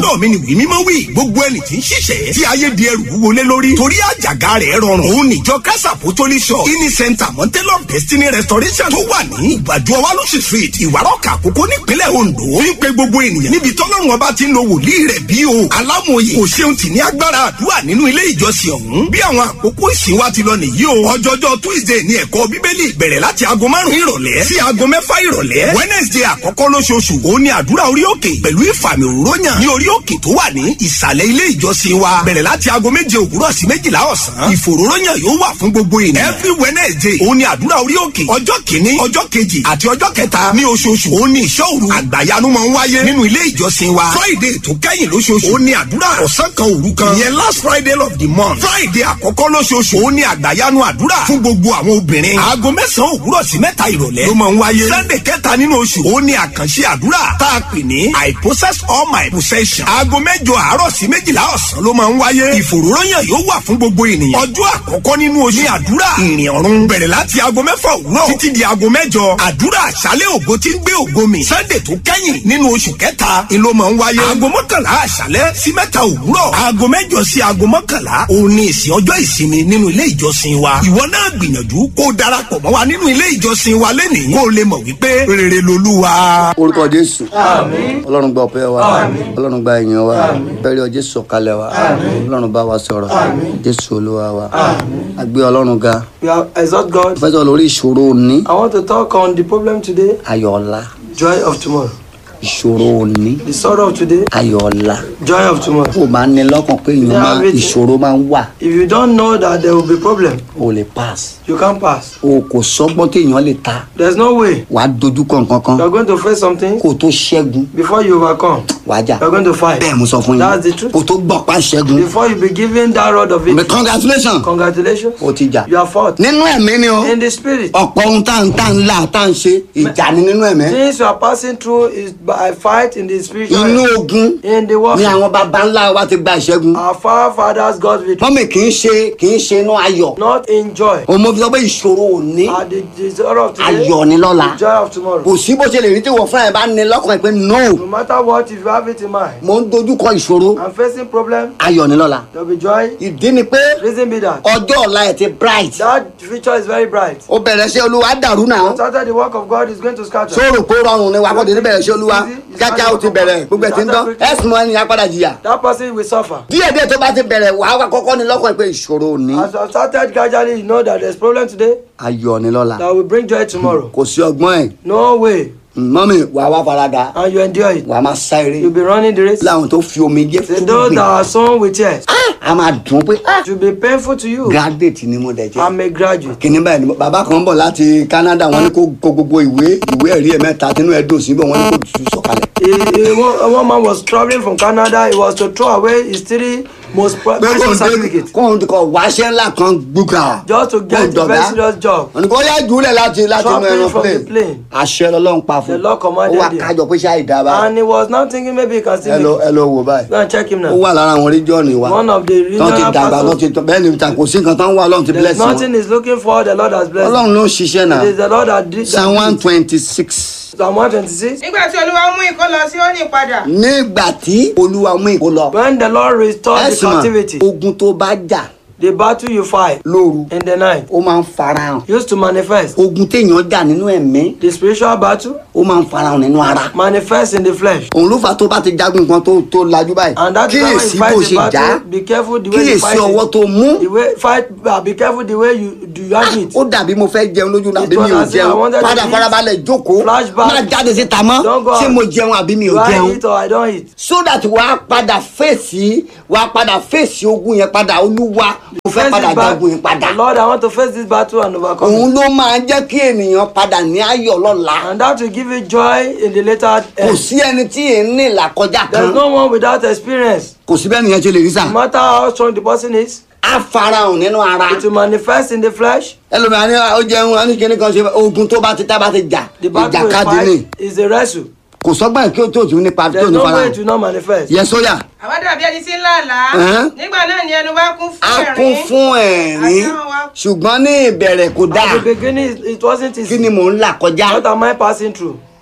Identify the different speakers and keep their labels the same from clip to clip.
Speaker 1: ọjọ́ mi ni wí mímọ́ wí gbogbo ẹni tí ń ṣiṣẹ́ tí ayé di ẹrù wọlé lórí torí àjàgà rẹ̀ rọrùn òun níjọ kásà pòtólì shop kini center mountain of destiny restoration tó wà ní ìgbàdo ọwálọ́sì street ìwárọ̀kà àkókò nípínlẹ̀ ondo ń pe gbogbo ènìyàn níbi tọ́lọ́run ọba ti ń lo wòlíì rẹ̀ bí o alámòye kò ṣeun tì ní agbára àdúrà nínú ilé ìjọsìn ọ̀hún bí àwọn àkókò ìsìn wa ti lọ nìyí o ọjọ́jọ́ tuesday ní ẹ̀kọ́ bíbélì bẹ̀rẹ̀ láti aago márùn-ún ìrọ̀lẹ́ sí aago mẹ́fà ìrọ̀lẹ́ wednesday àkọ́kọ́ lóṣooṣù òun ni àdúrà orí òkè pẹ̀lú ìfàmì òróyàn ní orí òkè tó wà ní ìsàlẹ̀ ilé ìjọsìn wa bẹ̀rẹ̀ láti aago méje òwúrọ̀ sí méjìlá ọ̀sán ìfòróróyàn yóò wà fún gbogbo ènìyàn every wednesday òun ni àdúrà orí òkè ọjọ́ kìíní ọjọ́ kejì àti ọjọ́ kẹta ní oṣooṣù òun ni ìṣọ́ òru àgbàyanu máa ń wáyé nínú ilé ìjọsìn wa friday tó kẹ́yìn lóṣooṣù òun ni àdúrà ọ̀sán kan òru kan ìyẹn last friday of the month friday àkọ́kọ́ lóṣooṣù òun ni àgbàyanu àdúrà fún gbogbo àwọn obìnrin aago mẹ́sàn-án òwúrọ̀ sí mẹ́ta ìrọ̀lẹ́ ló máa ń wáyé sunday kẹta nínú oṣù òun ni àkànṣe àdúrà tá a pè ní i possess all my possession aago mẹ́jọ àárọ̀ sí méjìlá ọ̀sán ló máa ń wáyé ìfòròyàn yóò wà fún gbogbo ènìyàn ọjọ́ àkọ́kọ́ nínú oṣù ní àdúrà ìrìn ọ̀run bẹ̀rẹ̀ láti aago mẹ́fà òwúrọ̀ títí di aago mẹ́jọ àdúrà àṣálẹ̀ ògo tí ń gbé ògo mi sunday tó kẹ́yìn nínú oṣù kẹta ni ló máa ń wáyé aago mọ́kànlá àṣálẹ̀ sí mẹ́ta òwúrọ̀ aago mẹ́jọ sí aago mọ́kànlá òun ni ìsìn ọjọ́ ìsinmi nínú ilé ìjọsìn wa ìwọ náà gbìyànjú kó o darapọ̀ mọ́ wa nínú ilé ìjọsìn wa lẹ́nìí kó o lè mọ̀ wípé rere lolúwa.
Speaker 2: orúkọ jésù ọlọ́run gba ọpẹ́ wa ọlọ́run gba ìyìn wa bẹ́ẹ̀rẹ̀ jésù sọ̀kalẹ̀ wa ọlọ́run bá wa sọ̀rọ̀ jésù olúwa wa àgbé ọlọ́run ga
Speaker 3: We have exalt God.
Speaker 2: fẹsọ̀ lórí ìṣòro òní
Speaker 3: I want to talk on the problem today,
Speaker 2: ayọ̀ ọ̀la
Speaker 3: joy of tomorrow.
Speaker 2: ìṣòro òní
Speaker 3: The sorrow of today,
Speaker 2: ayọ̀ ọ̀la
Speaker 3: joy of tomorrow.
Speaker 2: kó o máa ní lọ́kàn pé èèyàn
Speaker 3: Yeah,
Speaker 2: máa
Speaker 3: everything.
Speaker 2: ìṣòro máa ń wà
Speaker 3: If you don't know that there will be problem,
Speaker 2: o lè pass
Speaker 3: you can't pass.
Speaker 2: o kò sọ́gbọ́n téèyàn lè ta
Speaker 3: There's no way.
Speaker 2: wàá dojú kọ nǹkan kan
Speaker 3: You are going to face something
Speaker 2: kó o tó ṣẹ́gun
Speaker 3: before you overcome.
Speaker 2: wàá jà
Speaker 3: You are going to fight.
Speaker 2: bẹ́ẹ̀ mo sọ fún
Speaker 3: That's the
Speaker 2: yín
Speaker 3: truth.
Speaker 2: kó o tó gbọ́ pa ṣẹ́gun
Speaker 3: Before you be given that rod of
Speaker 2: but
Speaker 3: it,
Speaker 2: congratulations
Speaker 3: congratulations,
Speaker 2: o ti jà
Speaker 3: you are fought.
Speaker 2: nínú ẹ̀mí ni o
Speaker 3: In the spirit,
Speaker 2: ọ̀pọ̀ ohun tá à ń tá à ń là tá à ń ṣe ìjà ni nínú ẹ̀mí
Speaker 3: things you are passing through is by fight in the spiritual.
Speaker 2: inú ogun
Speaker 3: In the
Speaker 2: ni
Speaker 3: war,
Speaker 2: àwọn baba ńlá wa ti gba ìṣẹ́gun
Speaker 3: our forefathers got victory,
Speaker 2: mọ́mì kì í ṣe kì í ṣe inú ayọ̀
Speaker 3: not in joy.
Speaker 2: òun mo fi sọ pé ìṣòro òní
Speaker 3: And the, the sorrow of today,
Speaker 2: ayọ̀ ni lọ́la
Speaker 3: the joy of tomorrow.
Speaker 2: kò sí bó ṣe lè rí tí wọ́n fúnra ẹ̀ bá ní lọ́kàn ẹ̀ pé no
Speaker 3: No matter what, if you have it in mind,
Speaker 2: mo ń dojú kọ ìṣòro
Speaker 3: I'm facing problem,
Speaker 2: ayọ̀ ni lọ́la
Speaker 3: there will be joy.
Speaker 2: ìdí ni pé
Speaker 3: Reason be that
Speaker 2: ọjọ́ ọ̀la ẹ̀ ti bright
Speaker 3: that future is very bright.
Speaker 2: ó bẹ̀rẹ̀ ṣe olúwa dàrú náà
Speaker 3: Started the work of God is going to scatter.
Speaker 2: sóòrò kó rọrùn ni wà kó dédé bẹ̀rẹ̀ ṣe olúwa kíákíá ó ti bẹ̀rẹ̀ gbogbo ẹ̀ ti ń dán ẹ̀sùn mọ́ ẹni apádà jìyà
Speaker 3: That person will suffer.
Speaker 2: díẹ̀ díẹ̀ tó bá ti bẹ̀rẹ̀ wàá wá kọ́kọ́ ní lọ́kàn ẹ̀ pé ìṣòro òní
Speaker 3: As you have started gradually, you know that there's problem today
Speaker 2: ayọ̀ ni lọ́la
Speaker 3: that will bring joy tomorrow.
Speaker 2: kò sí ọgbọ́n ẹ̀
Speaker 3: No way.
Speaker 2: mọ́mì wàá wá farada
Speaker 3: And you endure it.
Speaker 2: wàá máa sá eré
Speaker 3: You'll be running the race.
Speaker 2: láwọn tó fi omi jẹ́
Speaker 3: Say
Speaker 2: fún
Speaker 3: those
Speaker 2: mi
Speaker 3: that are sown with tears,
Speaker 2: a máa dùn pé ah,
Speaker 3: it will be painful to you.
Speaker 2: graduate ni mo dẹ̀ jẹ́
Speaker 3: I'm a graduate.
Speaker 2: kìnní báyìí ni bàbá kan bọ̀ láti Canada wọ́n ní kó kó gbogbo ìwé ìwé ẹ̀rí ẹ̀ mẹ́ta tínú ẹ̀ dùn síbẹ̀ wọ́n ní kó tù sọ̀kalẹ̀.
Speaker 3: A, a, one- one man was traveling from Canada. He was to throw away his three most pri-
Speaker 2: pé kò
Speaker 3: precious
Speaker 2: ń dé
Speaker 3: certificates
Speaker 2: kò ń kọ wáṣẹ́ ńlá kan gbúgà.
Speaker 3: just to get a very serious job.
Speaker 2: wọ́n ní kó yá jùlẹ̀ láti láti inú
Speaker 3: Dropping
Speaker 2: ẹran
Speaker 3: from the
Speaker 2: plane.
Speaker 3: plane.
Speaker 2: àṣẹ lọ́lọ́run pa fún
Speaker 3: The Lord
Speaker 2: ó
Speaker 3: commanded
Speaker 2: wá
Speaker 3: him.
Speaker 2: kájọ pé ṣáà ìdábà
Speaker 3: And he was now thinking maybe he can still
Speaker 2: ẹ lọ
Speaker 3: make
Speaker 2: ẹ
Speaker 3: it.
Speaker 2: lọ wò báyìí.
Speaker 3: Go and check him
Speaker 2: ó
Speaker 3: now.
Speaker 2: wà lára àwọn region wa
Speaker 3: One of the
Speaker 2: tán ti
Speaker 3: regional
Speaker 2: dàgbà tán
Speaker 3: pastors.
Speaker 2: ti tán bẹ́ẹ̀ ni ta kò sí nǹkan tán wà lọ́run ti
Speaker 3: There's
Speaker 2: bless wọn.
Speaker 3: nothing he's looking for. The Lord has blessed.
Speaker 2: ọlọ́run ló ń ṣiṣẹ́
Speaker 3: him.
Speaker 2: náà
Speaker 3: It is the Lord that did
Speaker 2: psalm one
Speaker 3: that.
Speaker 2: twenty six.
Speaker 3: Psalm 126.
Speaker 4: nígbà tí olúwa mú ìkó lọ sí òní padà
Speaker 2: nígbà tí olúwa mú ìkó lọ.
Speaker 3: When the Lord restored the
Speaker 2: ẹ̀sìn mọ̀
Speaker 3: captivity,
Speaker 2: ogun tó bá jà
Speaker 3: the battle you fight
Speaker 2: lóru
Speaker 3: in the night
Speaker 2: ó máa ń farahàn
Speaker 3: used to manifest.
Speaker 2: ogun téèyàn jà nínú ẹ̀mí
Speaker 3: The spiritual battle
Speaker 2: ó máa ń farahàn nínú ara
Speaker 3: manifests in the flesh.
Speaker 2: òun ló fà tó bá ti jagun nǹkan tó tó lajú báyìí
Speaker 3: And that is why when you
Speaker 2: kíyèsí
Speaker 3: fight
Speaker 2: bó
Speaker 3: the
Speaker 2: ṣe jà
Speaker 3: battle, be careful the way you
Speaker 2: kíyèsí
Speaker 3: fight
Speaker 2: ọwọ́
Speaker 3: it.
Speaker 2: tó mú
Speaker 3: The way fight, uh, be careful the way you do you have it.
Speaker 2: ó dàbí mo fẹ́ jẹun lójú náà
Speaker 3: It
Speaker 2: àbí mi ò
Speaker 3: was as if I
Speaker 2: jẹun
Speaker 3: wanted to
Speaker 2: padà
Speaker 3: eat.
Speaker 2: farabalẹ̀ jókòó
Speaker 3: Flashback.
Speaker 2: má jáde síta mọ́
Speaker 3: Don't go
Speaker 2: ṣé
Speaker 3: out.
Speaker 2: mo jẹun àbí mi ò
Speaker 3: Do I
Speaker 2: jẹun
Speaker 3: eat or I don't eat?
Speaker 2: so that wàá padà fèsì wàá padà fèsì ogun yẹn padà olúwa mo fẹ́
Speaker 3: Face
Speaker 2: padà
Speaker 3: this bat-
Speaker 2: jagun yẹn padà
Speaker 3: Lord, I want to face this battle and overcome
Speaker 2: òun
Speaker 3: it.
Speaker 2: ló máa jẹ́ kí ènìyàn padà ní ayọ̀ lọ́la
Speaker 3: And that will give you joy in the later
Speaker 2: kò
Speaker 3: end.
Speaker 2: sí ẹni tí èé ní ìlàkọjá
Speaker 3: There's
Speaker 2: kan
Speaker 3: no one without experience.
Speaker 2: kò sí bẹ́ẹ̀ nìyẹn ṣe lè rí sà
Speaker 3: No matter how strong the person is,
Speaker 2: á farahàn nínú ara
Speaker 3: it will manifest in the flesh.
Speaker 2: ẹlòmíràn ní ó jẹun á ní kíní kan ṣe ogun tó bá ti tá bá ti jà
Speaker 3: The battle we
Speaker 2: ìjàkadì ni
Speaker 3: fight is a wrestle.
Speaker 2: kò sọ́gbà kí ó tó tún nípa tó
Speaker 3: There's
Speaker 2: ní
Speaker 3: no way
Speaker 2: farahàn
Speaker 3: it will not manifest.
Speaker 2: yẹ sóyà
Speaker 4: àwa dàbí ẹni tí ń lá àlá
Speaker 2: Ẹ̀hẹ́n.
Speaker 4: nígbà náà ni ẹnu wa kún fún
Speaker 2: á kún
Speaker 4: ẹ̀rín
Speaker 2: fún ẹ̀rín
Speaker 4: Àdáhùn wa.
Speaker 2: ṣùgbọ́n ní ìbẹ̀rẹ̀ kò dáa
Speaker 3: At the beginning, it wasn't
Speaker 2: kí
Speaker 3: easy.
Speaker 2: ni mò ń là kọjá
Speaker 3: What am I passing through?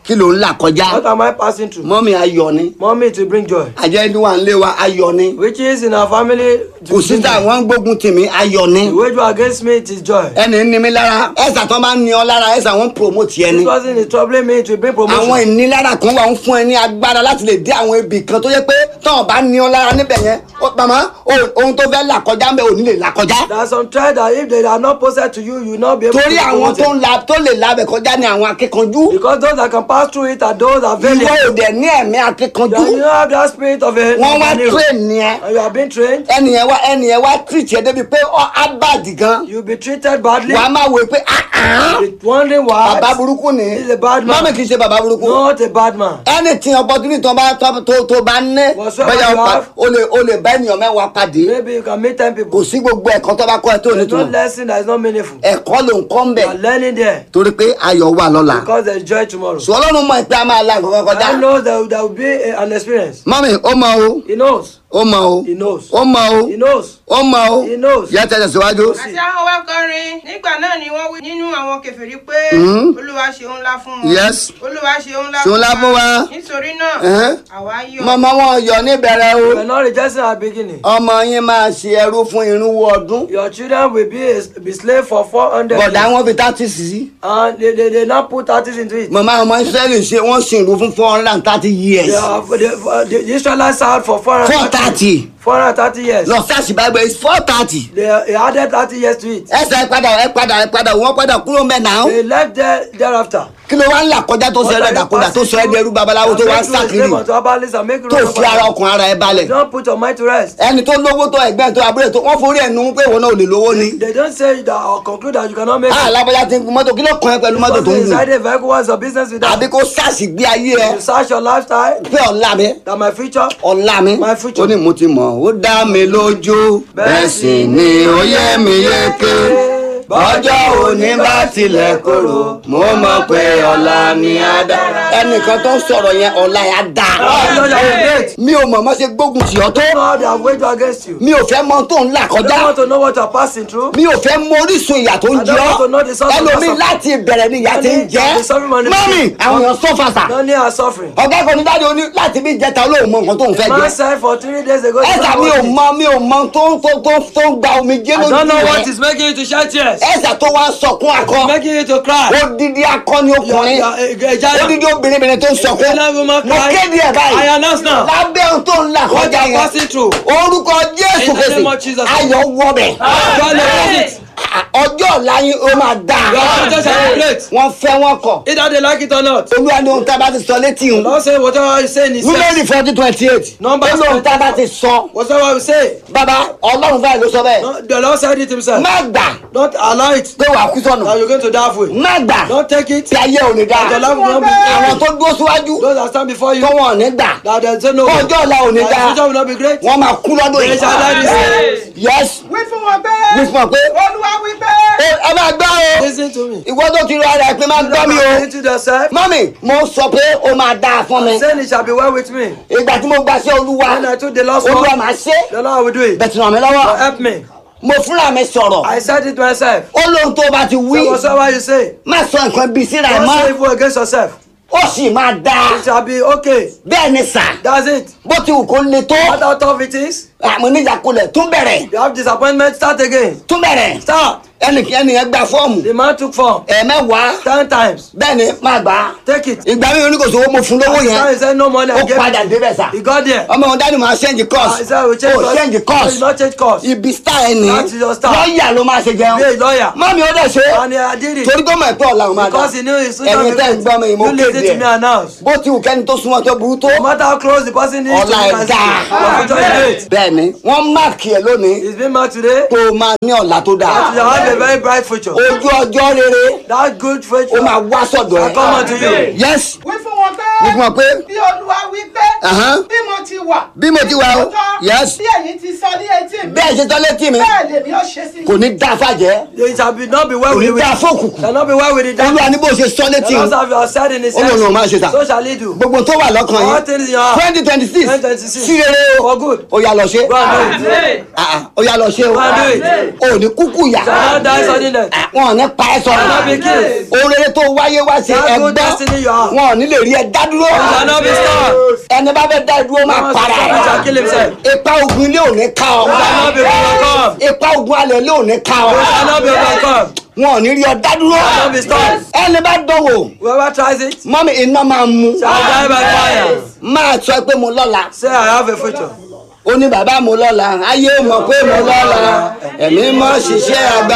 Speaker 2: kí ló ń là kọjá
Speaker 3: What am I passing through?
Speaker 2: mọ́mí ayọ̀ ni
Speaker 3: Mommy to bring joy.
Speaker 2: àjẹ́ ní wà ń lé wa ayọ̀ ni
Speaker 3: Which is in our family. to
Speaker 2: kò sí
Speaker 3: bring
Speaker 2: tá
Speaker 3: joy.
Speaker 2: wọ́n ń gbógun tì mí ayọ̀ ni
Speaker 3: The wage war against me it is joy.
Speaker 2: ẹni ní mi lára ẹ̀sà tó bá ń ní ọ lára ẹ̀sà wọ́n ń promote ẹni
Speaker 3: This person is troubling me to bring
Speaker 2: àwọn
Speaker 3: promotion.
Speaker 2: ìnilára kan wà ń fún ẹ ní agbára láti lè dé àwọn ibì kan tó yẹ pé tọ́wọ́n bá ní ọ lára níbẹ̀ yẹn ó- màmá o- ohun tó fẹ́ là kọjá ń bẹ ò ní lè là kọjá
Speaker 3: There are some trials that if they are not posted to you, you will not be able
Speaker 2: torí
Speaker 3: to
Speaker 2: àwọn
Speaker 3: promote
Speaker 2: tó
Speaker 3: it.
Speaker 2: ń la tó lè labẹ̀ kọjá ní àwọn akíkanjú
Speaker 3: Because those that can pass through it are those that
Speaker 2: ìwọ
Speaker 3: valiant.
Speaker 2: ò dẹ̀ ní ẹ̀mí akíkanjú
Speaker 3: That you have that spirit of a
Speaker 2: wọ́n wá
Speaker 3: of an hero.
Speaker 2: train ni ẹ
Speaker 3: and you have been trained.
Speaker 2: ẹnìyẹn wá ẹnìyẹn wá treat ẹ débi pé ọ abadi gan
Speaker 3: You will be treated badly.
Speaker 2: wàá máa wò pé ah ah
Speaker 3: With wondering why.
Speaker 2: bàbá burúkú ni
Speaker 3: He's a bad man.
Speaker 2: mọ́mí kì í ṣe bàbá burúkú
Speaker 3: Not a bad man.
Speaker 2: anything opportunity tó bá tó tó tó bá ní
Speaker 3: Whatsoever
Speaker 2: bẹ́ẹ̀
Speaker 3: you
Speaker 2: o pa-
Speaker 3: have.
Speaker 2: o lè o lè bá ènìyàn mẹ́wàá pàdé
Speaker 3: Maybe you can meet ten people.
Speaker 2: kò sí gbogbo ẹ̀kọ́ tó bá kọ́ ẹ tó
Speaker 3: There's no
Speaker 2: nítorí
Speaker 3: lesson that is not meaningful.
Speaker 2: ẹ̀kọ́ ló ń kọ́ ń
Speaker 3: You
Speaker 2: bẹ̀
Speaker 3: are learning there
Speaker 2: torí pé ayọ̀ wà lọ́la
Speaker 3: because there is joy tomorrow.
Speaker 2: sọ ọlọ́run mọ̀ pé a máa la nǹkan kọjá
Speaker 3: I know that there will be a- an experience.
Speaker 2: mọ́mí ó mọ o
Speaker 3: He knows.
Speaker 2: ó mọ o
Speaker 3: He knows.
Speaker 2: ó mọ o
Speaker 3: He knows.
Speaker 2: ó mọ o
Speaker 3: He knows.
Speaker 2: yẹ tẹ̀sẹ̀ síwájú.
Speaker 4: àti àwọn wá kọrin nígbà náà ni wọ́n wí nínú àwọn kèfèrí pé olúwa ṣe ńlá fún wọn
Speaker 2: Yes.
Speaker 4: olúwa ṣe ńlá
Speaker 2: Ṣe ńlá fún wa.
Speaker 4: nítorí náà
Speaker 2: Ẹ̀hẹ́n.
Speaker 4: àwa yọ̀
Speaker 2: mọ̀mọ́ wọn yọ níbẹ̀rẹ̀ o
Speaker 3: You are not rejoicing at the beginning.
Speaker 2: ọmọ yín máa ṣe ẹrú fún irínwó ọdún
Speaker 3: Your children will be a, be slave for four hundred
Speaker 2: bọ̀dá
Speaker 3: years.
Speaker 2: wọn fi thirty sí
Speaker 3: And they, they, they now put thirties into it.
Speaker 2: mọ̀mọ́ ọmọ israẹli ṣe wọ́n sin ìlú fún four hundred and thirty years
Speaker 3: They are, they, the, the Israelites served for four
Speaker 2: four
Speaker 3: hundred
Speaker 2: thirty
Speaker 3: four hundred thirty years.
Speaker 2: lọ sáàsì bible is four thirty
Speaker 3: They, they added thirty years to it.
Speaker 2: ẹsẹ̀ ẹ padà ẹ padà ẹ padà wọ́n padà kúrò mẹ́ náà
Speaker 3: They left there thereafter.
Speaker 2: kí ló wá ń là kọjá tó sọ ẹ dàkúdà tó sọ ẹ dẹrú babaláwo tó wá ń sàkiri tó fi ara ọkàn ara ẹ balẹ̀
Speaker 3: Don't put your mind to rest.
Speaker 2: ẹni tó lówó tó ẹgbẹ́ tó abúlé tó wọ́n forí ẹ̀ nu pé ìwọ náà ò lè lówó ni
Speaker 3: They don't say that or conclude that you cannot make
Speaker 2: ah
Speaker 3: it.
Speaker 2: lábọ́já ti ń gun mọ́tò kí ló kàn ẹ́ pẹ̀lú mọ́tò tó
Speaker 3: Because
Speaker 2: ń
Speaker 3: inside
Speaker 2: gùn
Speaker 3: the vehicle what's your business with
Speaker 2: àbí
Speaker 3: that?
Speaker 2: kó sáàsì gbé ayé ẹ
Speaker 3: You search your lifestyle,
Speaker 2: pé ọ̀la mi
Speaker 3: that my future.
Speaker 2: ọ̀la mi
Speaker 3: My future.
Speaker 2: ó ní mo ti mọ̀ ó dá mi lójú bẹ́ẹ̀ sì ni ó yẹ mi yéké bọ́jọ́ òní bá tilẹ̀ korò mo mọ̀ pé ọ̀la ni á dára. ẹnìkan tó ń sọ̀rọ̀ yẹn ọ̀la yẹn á
Speaker 3: I know
Speaker 2: dáa.
Speaker 3: that you great.
Speaker 2: mi ò mọ̀ mọ́ ṣe gbógun tì ọ́ tó
Speaker 3: You know how they have waged war against you.
Speaker 2: mi ò fẹ́ mọ tó ń là
Speaker 3: I don't
Speaker 2: kọjá
Speaker 3: want to know what you are passing through.
Speaker 2: mi ò fẹ́ mọ orísun ìyà tó ń
Speaker 3: I
Speaker 2: jẹ
Speaker 3: don't want to
Speaker 2: ọ́
Speaker 3: know the source of
Speaker 2: ẹlòmíì
Speaker 3: your
Speaker 2: láti ìbẹ̀rẹ̀ ni ìyà ti ń jẹ́
Speaker 3: The suffering man is-
Speaker 2: mọ́mì àwọn èèyàn sọ́fàṣà
Speaker 3: None are suffering.
Speaker 2: ọ̀gá kan ní dáadé oní láti bí jẹta olóhùn mọ nǹkan tó ń fẹ́
Speaker 3: Man
Speaker 2: jẹ
Speaker 3: said for three days ago. he
Speaker 2: ẹ̀sà
Speaker 3: don't
Speaker 2: mi ò
Speaker 3: want it.
Speaker 2: mọ mi ò mọ tó ń tó tó tó ń gba omi jẹ́
Speaker 3: I
Speaker 2: lójú
Speaker 3: don't know what
Speaker 2: rẹ̀
Speaker 3: is making you to shed tears.
Speaker 2: ẹ̀sà tó wá ń sọkún akọ
Speaker 3: Making you to cry.
Speaker 2: odidi akọni
Speaker 3: You are-
Speaker 2: ọkùnrin
Speaker 3: you are a- a giant.
Speaker 2: odidi obìnrin tó ń sọkún
Speaker 3: Pregnant woman
Speaker 2: mo
Speaker 3: cry.
Speaker 2: kéde ẹ̀
Speaker 3: I
Speaker 2: báyìí
Speaker 3: announce now.
Speaker 2: lábẹ́ ohun tó ń là
Speaker 3: What
Speaker 2: kọjá
Speaker 3: you are passing
Speaker 2: yẹn
Speaker 3: through.
Speaker 2: orúkọ jésù
Speaker 3: In the name of
Speaker 2: kìsì
Speaker 3: Jesus.
Speaker 2: ayọ̀ wọbẹ̀
Speaker 3: God knows it.
Speaker 2: ọjọ́ ọ̀la yín ó máa dáa
Speaker 3: Your future shall be great.
Speaker 2: wọ́n fẹ́ wọn kọ̀
Speaker 3: Either they like it or not.
Speaker 2: olúwa ní ohun tá a bá ti sọ létí hùn
Speaker 3: Don't say whatever you say in his
Speaker 2: númẹ́rì forty twenty eight
Speaker 3: Numbers
Speaker 2: ó lóhun tá a bá ti sọ
Speaker 3: Whatever we say.
Speaker 2: bàbá ọlọ́run báyìí ló sọ bẹ́ẹ̀
Speaker 3: No, the Lord said it himself.
Speaker 2: má gbà
Speaker 3: Don't allow it.
Speaker 2: pé wàá kú sọnù
Speaker 3: That you're going to die for it.
Speaker 2: má gbà
Speaker 3: Don't take it.
Speaker 2: tí ayé ò ní dáa
Speaker 3: Your life will not be
Speaker 2: àwọn tó dúró síwájú
Speaker 3: Those that stand before you.
Speaker 2: tó wọn ò ní gbà
Speaker 3: That they say no.
Speaker 2: ọjọ́ ọ̀la ò ní
Speaker 3: That
Speaker 2: dáa
Speaker 3: the future will not be great.
Speaker 2: wọ́n máa kú lọ́dún
Speaker 3: They
Speaker 2: yìí
Speaker 3: shall die this day.
Speaker 2: yes
Speaker 4: wí fún wọn pé
Speaker 2: wí fún ọ pé
Speaker 4: olúwa wí pé
Speaker 2: "Ó- ẹ máa gbọ́ o
Speaker 3: Listen to me.
Speaker 2: ìwọ tó ti rọ ara ẹ pé máa gbọ́ mi o
Speaker 3: Listen to yourself.
Speaker 2: mọ́mì mo sọ pé ó máa dáa fún mi
Speaker 3: Saying it shall be well with me.
Speaker 2: ìgbà tí mo gbà sí olúwa
Speaker 3: When I took the last
Speaker 2: olúwa
Speaker 3: one,
Speaker 2: máa ṣe
Speaker 3: the Lord will do it.
Speaker 2: bẹ̀tì ràn mí lọ́wọ́
Speaker 3: But help me.
Speaker 2: mo fúnra mi sọ̀rọ̀
Speaker 3: I said it myself.
Speaker 2: ó lóhun tó bá ti wí
Speaker 3: So whatsoever you say,
Speaker 2: má sọ nǹkan bíi síra ẹ̀
Speaker 3: don't say
Speaker 2: mọ́
Speaker 3: evil against yourself.
Speaker 2: ó sì máa dáa
Speaker 3: It shall be okay.
Speaker 2: bẹ́ẹ̀ ni sà
Speaker 3: That's it.
Speaker 2: bó ti wù kó le tó
Speaker 3: No matter how tough it is,
Speaker 2: àmọ́ níjàkulẹ̀ tún bẹ̀rẹ̀
Speaker 3: you have disappointment, start again.
Speaker 2: tún bẹ̀rẹ̀
Speaker 3: Start.
Speaker 2: ẹnì ẹnìyẹn gba fọ́ọ̀mù
Speaker 3: The man took form
Speaker 2: ẹ̀ẹ̀mẹ́wàá
Speaker 3: ten times.
Speaker 2: bẹ́ẹ̀ ni má gbà á
Speaker 3: Take it.
Speaker 2: ìgbà mi oníkòsó owó mo fún lówó
Speaker 3: At the time he
Speaker 2: yẹn
Speaker 3: said no money. I
Speaker 2: ó
Speaker 3: gave
Speaker 2: padà
Speaker 3: it.
Speaker 2: débẹ̀ sà
Speaker 3: He got there.
Speaker 2: ọmọ wọn dáàdì máa ṣẹ́ǹjì
Speaker 3: He
Speaker 2: course
Speaker 3: said we change
Speaker 2: ó
Speaker 3: course.
Speaker 2: ṣẹ́ǹjì
Speaker 3: He
Speaker 2: course
Speaker 3: not change course.
Speaker 2: ibi star ẹ ní
Speaker 3: That's your star.
Speaker 2: lọ́ọ̀yà ló máa ṣe
Speaker 3: Be a
Speaker 2: jẹun
Speaker 3: lawyer.
Speaker 2: mọ́mí ó dẹ̀ ṣe
Speaker 3: And I did it.
Speaker 2: torí tó mọ̀ ẹ̀pẹ́ ọ̀la òun máa dà
Speaker 3: Because he knew his future
Speaker 2: ẹ̀yin
Speaker 3: will be
Speaker 2: tẹ́ ń gbọ́ mi
Speaker 3: great.
Speaker 2: mo
Speaker 3: You listen
Speaker 2: kéde
Speaker 3: to me
Speaker 2: ẹ̀
Speaker 3: announce.
Speaker 2: bó ti wù kẹ́ni tó súnmọ́ tó burú tó
Speaker 3: No matter how close the person is to
Speaker 2: ọ̀la
Speaker 3: you,
Speaker 2: ẹ̀ dáa
Speaker 3: your future is great.
Speaker 2: bẹ́ẹ̀ ni wọ́n máàkì ẹ̀ lónìí
Speaker 3: It's been marked today.
Speaker 2: tó o máa ní ọ̀la tó dáa
Speaker 3: You have a very bright future.
Speaker 2: ojú ọjọ́ rere
Speaker 3: That good
Speaker 2: ó
Speaker 3: future
Speaker 2: máa wá sọ̀dọ̀
Speaker 3: will come
Speaker 2: ẹ̀
Speaker 3: unto you.
Speaker 2: yes
Speaker 4: wí fún wọn pé
Speaker 2: wí fún ọ pé
Speaker 4: bí olúwa wí pé
Speaker 2: Ahán.
Speaker 4: bí mo ti
Speaker 5: wà.
Speaker 2: bí mo ti wà o yes
Speaker 5: bí ẹ̀yin ti sọ ní etí mi.
Speaker 2: bẹ́ẹ̀ ṣe tọ́ létí mi
Speaker 5: bẹ́ẹ̀ lèmi ó ṣe sí.
Speaker 2: kò ní dá fàjẹ́
Speaker 3: It shall be not be well
Speaker 2: kò ní
Speaker 3: with
Speaker 2: dá
Speaker 3: the
Speaker 2: fókùnkùn
Speaker 3: shall not be well with the devil.
Speaker 2: olúwa ní bó ṣe sọ létí
Speaker 3: The
Speaker 2: o
Speaker 3: Lord have your said in his
Speaker 2: Ó lòun ò máa ṣe tà.
Speaker 3: So shall he do.
Speaker 2: gbogbo tó wà lọ́kàn
Speaker 3: All
Speaker 2: yìí
Speaker 3: things in your heart.
Speaker 2: twenty twenty six
Speaker 3: 2026.
Speaker 2: sí rere o
Speaker 3: For good.
Speaker 2: ó yá lọ ṣe
Speaker 3: Go and do it.
Speaker 2: Ah, ah, ó yá lọ ṣe o
Speaker 3: Go and do it.
Speaker 2: ò ní kúkú yá
Speaker 3: Shall not die sudden death.
Speaker 2: Ah, wọn ò ní pa ẹ́
Speaker 3: Shall not be
Speaker 2: sọ̀rọ̀
Speaker 3: killed.
Speaker 2: ohun rere tó wáyé wá ṣe
Speaker 3: That good
Speaker 2: ẹgbẹ́
Speaker 3: destiny you have.
Speaker 2: wọn ò ní lè rí ẹ dá dúró
Speaker 3: Shall not be stopped.
Speaker 2: ẹni bá fẹ́ dá ẹ dúró máa
Speaker 3: Someone
Speaker 2: para
Speaker 3: shall- shall kill himself.
Speaker 2: ẹ ipa ogun ilé ò ní ká ọ
Speaker 3: Shall not be overcome.
Speaker 2: ipa ogun alẹ̀ ilé ò ní ká ọ
Speaker 3: Shall not be overcome.
Speaker 2: wọn ò ní rí ọ dá dúró
Speaker 3: Shall not be stopped.
Speaker 2: ẹni bá dánwò
Speaker 3: Whoever tries it
Speaker 2: mọ́mí iná máa mú
Speaker 3: shall die by fire.
Speaker 2: máa sọ pé mo lọ́la
Speaker 3: Say I have a future.
Speaker 2: ó ní bàbá mo lọ́la ayé mọ̀ pé mo lọ́la ẹ̀mí mọ̀ ṣiṣẹ́ àgbà